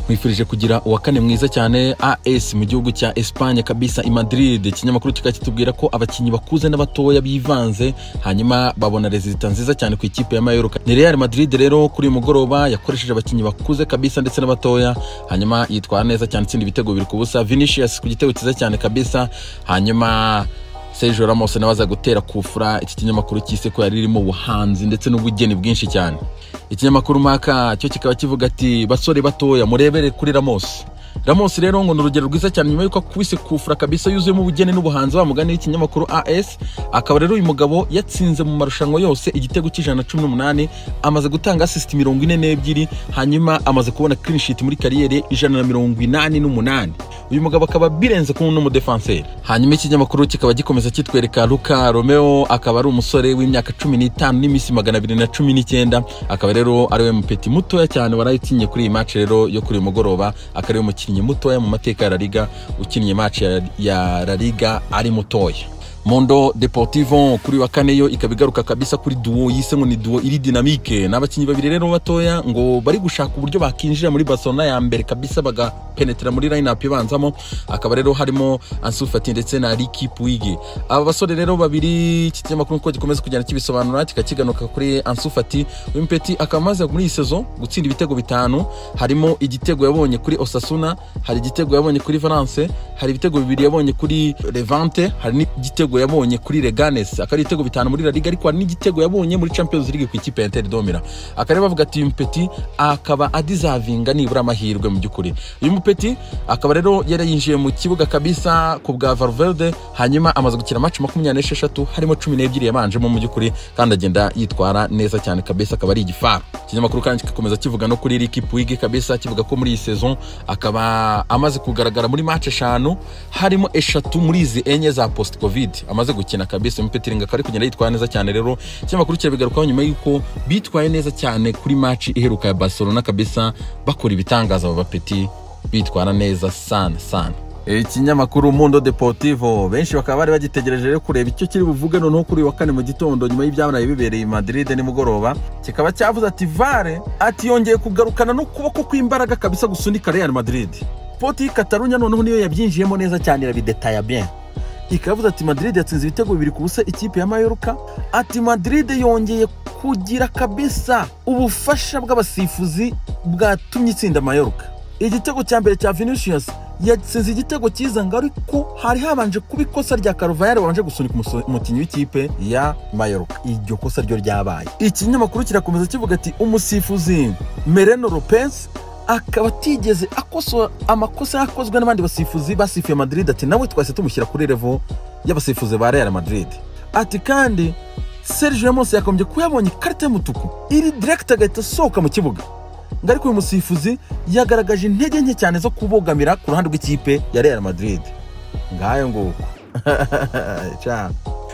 nkwifurije kugira uwa kane mwiza cyane as mu gihugu cya espanye kabisa i madrid ikinyamakuru kikaba kitubwira ko abakinnyi bakuze n'abatoya bivanze hanyuma babona rezita nziza cyane ku ikipe ya mayoroka ni real madrid rero kuri uyu mugoroba yakoresheje abakinnyi bakuze kabisa ndetse n'abatoya hanyuma yitwara neza cyane itsinda ibitego bibiri ku busa vinicius ku gitego cyiza cyane kabisa hanyuma Sergio Ramos nawe aza gutera kufura iki kinyamakuru cyise ko yari ririmo ubuhanzi ndetse n'ubugeni bwinshi cyane ikinyamakuru maka cyo kikaba kivuga ati basore batoya murebere kuri Ramos Ramos rero ngo ni urugero rwiza cyane nyuma yuko akubise kufura kabisa yuzuyemo ubugeni n'ubuhanzi wa mugani w'ikinyamakuru AS akaba rero uyu mugabo yatsinze mu marushanwa yose igitego cy'ijana na cumi n'umunani amaze gutanga asisiti mirongo ine n'ebyiri hanyuma amaze kubona clean sheet muri kariyeri ijana na mirongo inani n'umunani uyu mugabo akaba birenze kuba n'umudefanseri hanyuma ikinyamakuru kikaba gikomeza kitwereka Luka Romeo akaba ari umusore w'imyaka cumi n'itanu n'iminsi magana abiri na cumi n'icyenda akaba rero ari we mupeti mutoya cyane warayitinye kuri iyi match rero yo kuri uyu mugoroba akaba ari we mukinnyi umukinnyi mutoya mu mateka ya La Liga ukinnye match ya La Liga ari mutoya Mondo Deportivo kuri wa kane yo ikaba igaruka kabisa kuri duo yise ngo ni duo iri dynamique ni abakinnyi babiri rero batoya ngo bari gushaka uburyo bakinjira muri Barcelona ya mbere kabisa bagapenetera muri lineup ibanzamo akaba rero harimo Ansu Fati ndetse na Ricky Puig aba basore rero babiri iki kinyamakuru uko gikomeza kugenda kibisobanura kikakiganuka kuri Ansu Fati uyu mpeti akaba amaze muri iyi sezo gutsinda ibitego bitanu harimo igitego yabonye kuri Osasuna hari igitego yabonye kuri Valence hari ibitego bibiri yabonye kuri Levante hari n'igitego igitego yabonye kuri Leganes akaba ari ibitego bitanu muri La Liga ariko hari n'igitego yabonye muri Champions League ku ikipe ya Inter Domira akaba bavuga ati Mpeti akaba adizavinga nibura amahirwe mu by'ukuri uyu Mpeti akaba rero yari yinjiye mu kibuga kabisa ku bwa Valverde hanyuma amaze gukina match makumyabiri n'esheshatu harimo cumi n'ebyiri yabanjemo mu by'ukuri kandi agenda yitwara neza cyane kabisa akaba ari igifaru ikinyamakuru kandi kigakomeza kivuga no kuri Ricky Puig kabisa kivuga ko muri iyi saison akaba amaze kugaragara muri match eshanu harimo eshatu muri izi enye za post covid amaze gukina kabisa umupetiringa akaba ari kugenda yitwara neza cyane rero ikinyamakuru kirabigarukaho nyuma y'uko bitwaye neza cyane kuri maci iheruka ya barcelona kabisa bakora ibitangaza mu bapeti bitwara neza sana sana ikinyamakuru mundo deportivo benshi bakaba bari bagitegereje rero kureba icyo kiri buvuge noneho kuri wa kane mu gitondo nyuma y'ibyabaye bibereye i madrid nimugoroba kikaba cyavuze ati vare ati yongeye kugarukana n'ukuboko kw'imbaraga kabisa gusunika real madrid poti katarunya noneho niyo yabyinjiyemo neza cyane irabidetaya bien ikavuze ati madrid yatsinze ibitego bibiri ku busa ikipe ya mayoruka ati madrid yongeye kugira kabisa ubufasha bw'abasifuzi bwatumye itsinda mayoruka igitego cya mbere cya vinicius yatsinze igitego cyiza ngo ariko hari habanje kuba ikosa rya karuvayari wabanje gusunika umukinnyi w'ikipe ya mayoruka iryo kosa ryo ryabaye ikinyamakuru kirakomeza kivuga ati umusifuzi mereno lopez akaba atigeze akosora amakosa yakozwe n'abandi basifuzi basifuye madrid ati nawe twahise tumushyira kuri revo y'abasifuzi ba real madrid ati kandi serge ramos yakomeje kuyabonye ikarita y'umutuku iri direkita agahita asohoka mu kibuga ngo ariko uyu musifuzi yagaragaje intege nke cyane zo kubogamira ku ruhande rw'ikipe ya real madrid ngayo nguko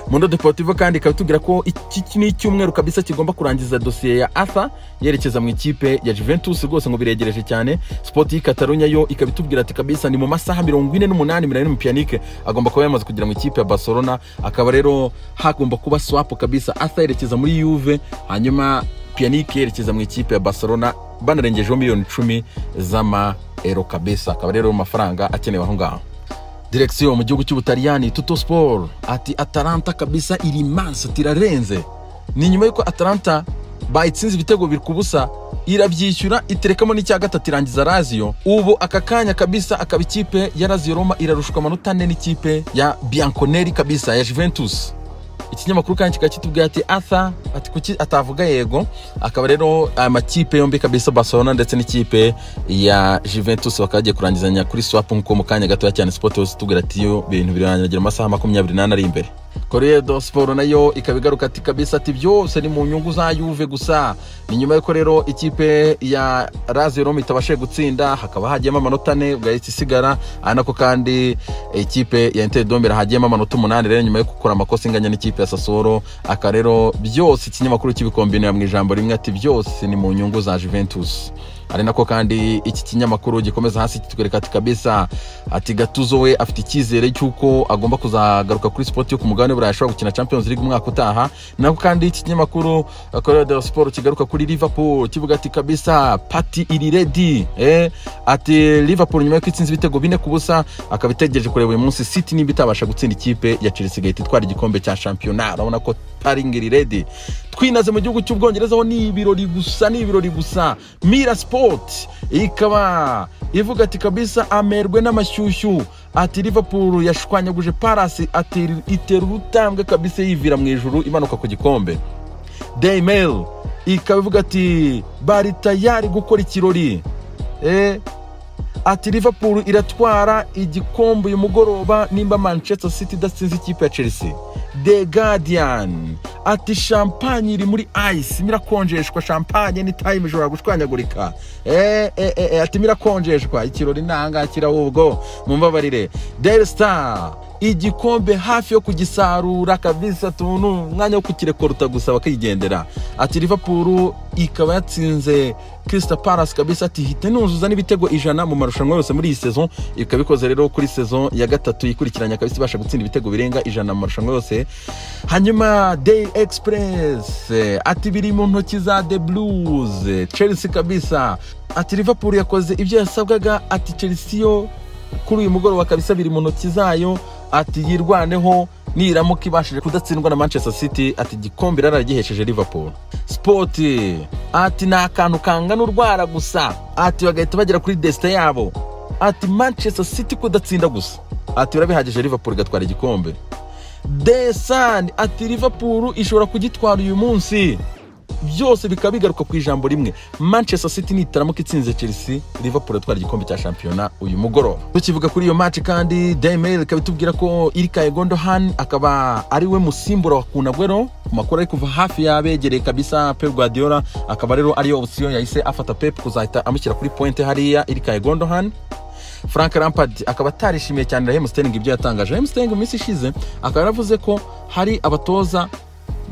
mundo deportivo kandi ikaba itubwira ko iki ni icyumweru kabisa kigomba kurangiza dosiye ya afa yerekeza mu ikipe ya juventus rwose ngo biregereje cyane sport y'ikatarunya yo ikaba itubwira ati kabisa ni mu masaha mirongo ine n'umunani mirongo ine piyanike agomba kuba yamaze kugira mu ikipe ya barcelona akaba rero hagomba kuba swapu kabisa afa yerekeza muri yuve hanyuma piyanike yerekeza mu ikipe ya barcelona banarengejeho miliyoni icumi z'ama ero kabisa akaba rero amafaranga akenewe aho ngaho direksiyo mu gihugu cy'ubutaliyani tuto siporo ati ataranta kabisa iri mansa tirarenze ni nyuma y'uko ataranta bayitsinze ibitego biri ku busa irabyishyura iterekamo n'icya gatatu irangiza raziyo ubu aka kanya kabisa akaba ikipe ya raziyo roma irarushwa amanota ane n'ikipe ya bianconeri kabisa ya juventus ikinyamakuru kandi kikaba kitubwira ati atha ati kuki atavuga yego akaba rero aya makipe yombi kabisa barcelona ndetse n'ikipe ya juventus bakaba bagiye kurangizanya kuri swap nkuko mu kanya gatoya cyane sport yose itubwira ati iyo ibintu birangira amasaha makumyabiri n'ane ari imbere Corriere do Sport nayo ikaba igaruka ati kabisa ati byose ni mu nyungu za Juve gusa ni nyuma y'uko rero ikipe ya Lazio Roma itabashije gutsinda hakaba hagiyemo amanota ane bwahise isigara anako kandi ikipe ya Inter Dombe hagiyemo amanota umunani rero nyuma yo gukora amakosa inganya n'ikipe ya Sassuolo aka rero byose ikinyamakuru kibikombinira mu ijambo rimwe ati byose ni mu nyungu za Juventus ari nako kandi iki kinyamakuru gikomeza hasi kitwereka ati kabisa ati gatuzo we afite icyizere cy'uko agomba kuzagaruka kuri sipoti yo ku mugabane burayi ashobora gukina champions league umwaka utaha nako kandi iki kinyamakuru uh, Corriere dello Sport kigaruka kuri liverpool kivuga ati kabisa pati iri redi eh? ati liverpool nyuma y'uko itsinze ibitego bine ku busa akaba itegereje kureba uyu munsi city niba itabasha gutsinda ikipe ya chelsea igahita itwara igikombe cya shampiyona urabona ko paringi iri redi twinaze mu gihugu cy'ubwongereza ho ni ibirori gusa ni ibirori gusa mira sport ikaba ivuga ati kabisa amerwe n'amashyushyu ati liverpool yashwanyaguje parasi ati itera urutambwe kabisa yivira mu ijuru imanuka ku gikombe daily mail ikaba ivuga ati bari tayari gukora ikirori eh, ati liverpool iratwara igikombe uyu mugoroba nimba manchester city idatsinze ikipe ya chelsea the guardian ati champagne iri muri ice irimo irakonjeshwa champagne ni time ishobora gushwanyagurika eh, eh, eh, eh, ati mirakonjeshwa ikirori ntahangaha kirahubwo mumbabarire daily star igikombe hafi yo kugisarura kabisa tuntu umwanya wo kukirekoruta gusa bakigendera ati liverpool ikaba yatsinze Crystal Palace kabisa ati hita nuzuza n'ibitego ijana mu marushanwa yose muri iyi saison ikaba ikoze rero kuri saison ya gatatu yikurikiranya kabisa ibasha gutsinda ibitego birenga ijana mu marushanwa yose hanyuma Daily Express eh, ati biri mu ntoki za The Blues eh, Chelsea kabisa ati Liverpool yakoze ibyo yasabwaga ati Chelsea yo kuri uyu mugoroba kabisa biri mu ntoki zayo ati yirwaneho niramuka ibashije kudatsindwa na manchester city ati igikombe yararagihesheje liverpool spoti ati ni akantu kangana urwara gusa ati bagahita bagera kuri desite yabo ati manchester city kudatsinda gusa ati birabihagije liverpool igatwara igikombe desani ati liverpool ishobora kugitwara uyu munsi byose bikaba bigaruka ku ijambo rimwe manchester city nitaramuka itsinze chelsea liverpool atwara igikombe cya shampiyona uyu mugoroba tukivuga kuri iyo match kandi daily mail ikaba itubwira ko irika egondohan akaba ari we musimbura wa kunagwero amakuru ari kuva hafi yabegereye kabisa pep guardiola akaba rero ariyo opsiyo yahise afata pep kuzahita amushyira kuri pointe hariya irika egondohan frank rampard akaba atarishimiye cyane raheem sterling ibyo yatangaje raheem sterling mu minsi ishize akaba yaravuze ko hari abatoza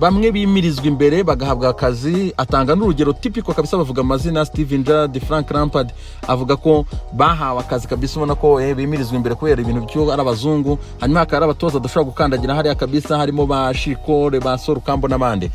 bamwe bimirizwa imbere bagahabwa akazi atanga n'urugero tipiko kabisa bavuga amazina steven gerard frank rampard avuga ko bahawe akazi kabisa ubona ko eh, bimirizwa imbere kubera ibintu byo ari abazungu hanyuma hakaba hari abatoza adashobora gukandagira hariya kabisa harimo ba shikore ba sorukambo n'abandi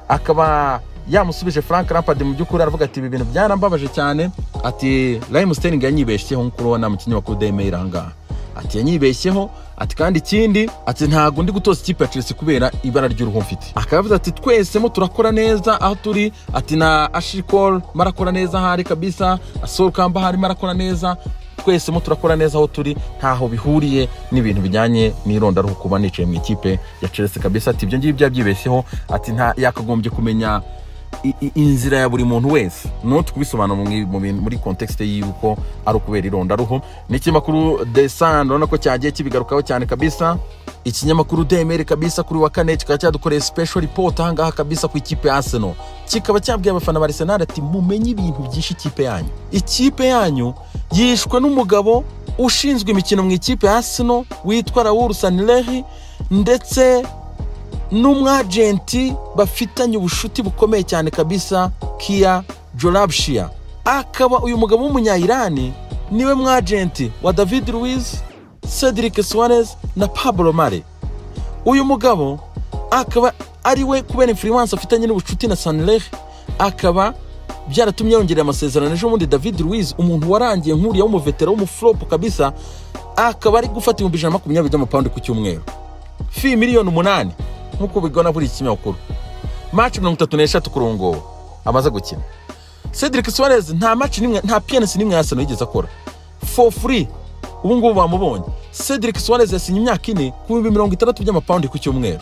akaba yamusubije frank rampard mu by'ukuri aravuga ati ibi bintu byarambabaje cyane ati rahimu sterling yanyibeshyeho nk'uko urabona mu kinyamakuru demeyiri ahangaha ati yanyibeshyeho ati kandi ikindi ati ntabwo ndi gutoza ikipe ya chelsea kubera ibara ry'uruhu mfite akaba yavuze ati twesemo turakora neza aho turi ati na ashikol marakora neza ahari kabisa asorukamba ahari marakora neza twesemo turakora neza aho turi ntaho bihuriye n'ibintu bijyanye n'irondaruhu kuba nicaye mu ikipe ya chelsea kabisa ati ibyo ngibyo yabyibeshyeho ati nta yakagombye kumenya i- i- inzira ya buri muntu wese no tukubisobanura mu mu bintu- muri context y'uko ari ukubera irondaruhu n'ikinyamakuru the sun urabona ko cyagiye kibigarukaho cyane kabisa ikinyamakuru demere kabisa kuri wa kane kikaba cyadukoreye special report ahangaha kabisa ku ikipe ya arsenal kikaba cyabwiye abafana ba arsenal ati mumenye ibintu byinshi ikipe yanyu ikipe yanyu yishwe n'umugabo ushinzwe imikino mu ikipe ya arsenal witwa raul sanlehi ndetse n'umwajenti bafitanye ubushuti bukomeye cyane kabisa kia jorabshia akaba uyu mugabo w'umunyayirani niwe mwajenti wa david luiz cedric suarez na pablo mare uyu mugabo akaba ari we kubera influence afitanye n'ubucuti na sanleh akaba byaratumye yongerera amasezerano ejo bundi david luiz umuntu warangiye nkuriya w'umuvetera w'umuforopo kabisa akaba ari gufata ibihumbi ijana na makumyabiri by'amapawundi ku cyumweru fi miliyoni umunani nk'uko bigana buri kinyamakuru maci mirongo itatu n'eshatu ku rungo amaze gukina cedric suarez nta maci n'imwe nta piyanisi n'imwe yasano yigeze akora for free ubu ngubu bamubonye cedric suarez yasinye imyaka ine ku bihumbi mirongo itandatu by'amapawundi ku cyumweru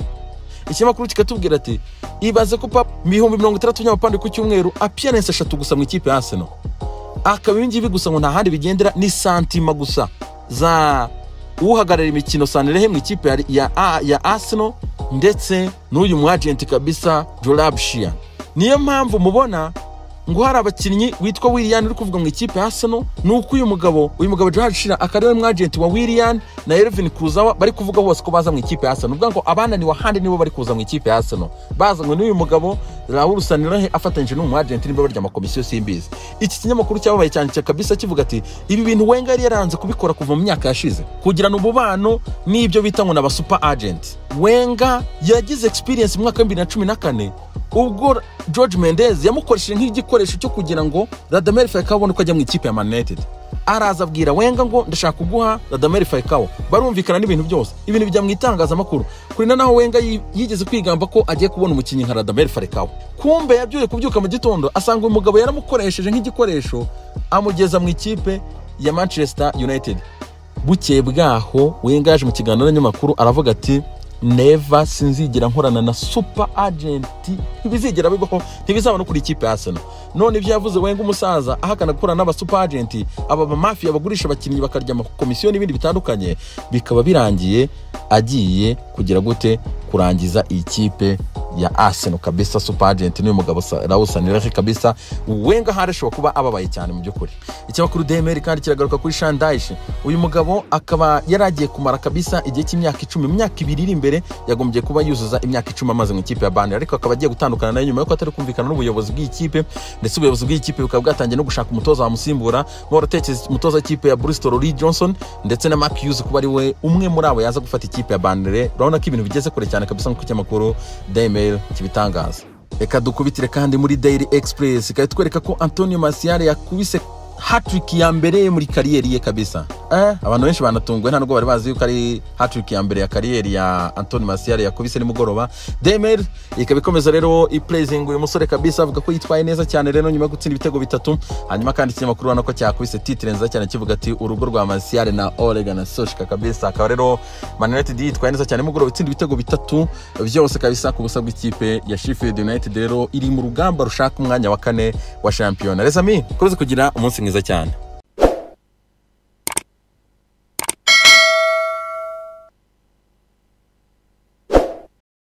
ikinyamakuru kikatubwira ati ibaze ko papa mu bihumbi mirongo itandatu by'amapawundi ku cyumweru apiyanisi eshatu gusa mu ikipe ya arsenal akaba ibi ngibi gusa ngo nta handi bigendera ni santima gusa za uhagarariye imikino sanere mu ikipe ya, ya, A- ya arsenal ndetse n'uyu mwajenti kabisa jorabshia niyo mpamvu mubona ngo hari abakinnyi witwa willian uri kuvuga mu ikipe ya arsenal ni uko uyu mugabo uyu mugabo gerard shira akaba ari mwagenti wa willian na elvin kuzawa bari kuvuga bose ko baza mu ikipe ya arsenal ubwo ngo abananiwe ahandi nibo bari kuza mu ikipe ya arsenal bazanywe n'uyu mugabo raul sanirahe afatanyije n'umwagenti niba barya amakomisiyo simbizi iki kinyamakuru cyababaye cyane cya kabisa kivuga ati ibi bintu wenga yari yaranze kubikora kuva mu myaka yashize kugirana umubano n'ibyo bita ngo ni abasupa agenti wenga yagize experience mu mwaka w'ibihumbi bibiri na cumi na kane ubwo george mendez yamukoresheje nk'igikoresho cyo kugira ngo radamel falcao abone uko ajya mu ikipe ya man united araza abwira wenga ngo ndashaka kuguha radamel falcao barumvikana n'ibintu byose ibintu bijya mu itangazamakuru kurina naho wenga yi- yigeze kwigamba ko agiye kubona umukinnyi nka radamel falcao kumbe yabyuye kubyuka mu gitondo asanga uyu mugabo yaramukoresheje nk'igikoresho amugeza mu ikipe ya manchester united bukeye bwaho wenga yaje mu kiganiro n'abanyamakuru aravuga ati neva sinzigera nkorana na super agenti ntibizigera bibaho ntibizaba no kuri ikipe ya arsenal none ibyo yavuze wenga umusaza ahakana gukorana n'aba super agenti aba bamafiya bagurisha abakinnyi bakarya amakomisiyo n'ibindi bitandukanye bikaba birangiye agiye kugira gute kurangiza iyi kipe ya arsenal kabisa super agent n'uyu mugabo Sa- raul sanirahe kabisa wenga ahari ashobora kuba ababaye cyane mu by'ukuri ikinyamakuru demeri kandi kiragaruka kuri shandayishi uyu mugabo akaba yari agiye kumara kabisa igihe cy'imyaka icumi mu myaka ibiri iri imbere yagombye kuba yuzuza imyaka icumi amaze mu ikipe ya bani ariko akaba agiye gutandukana nayo nyuma yuko atari kumvikana n'ubuyobozi bw'ikipe ndetse ubuyobozi bw'ikipe bukaba bwatangiye no gushaka umutoza wamusimbura baratekereza umutoza w'ikipe ya bristol lee johnson ndetse na mark hughes kuba ari we umwe muri abo yaza gufata ikipe ya banire urabona ko ibintu bigeze kure cyane kabisa nk'uko ikinyamakuru dayimeri kibitangaza reka dukubitire kandi muri daily express ikaba itwereka ko antonio marcial yakubise hatrick ya mbere muri kariyeri ye kabisa eh, abantu benshi banatunguwe nta nubwo bari bazi yuko ari hatrick ya mbere ya kariyeri ya antoni marcial yakubise nimugoroba demel ikaba ikomeza rero iplazinga uyu musore kabisa avuga ko yitwaye neza cyane rero nyuma yo gutsinda ibitego bitatu hanyuma kandi ikinyamakuru urabona ko cyakubise titire nziza cyane kivuga ati urugo rwa marcial na oregon soshika kabisa akaba rero man united yitwaye neza cyane nimugoroba itsinda ibitego bitatu byose kabisa ku busa bw'ikipe ya sheffield united rero iri mu rugamba rushaka umwanya wa kane wa shampiyona rezami ukomeze kugira umunsi mwiza cyane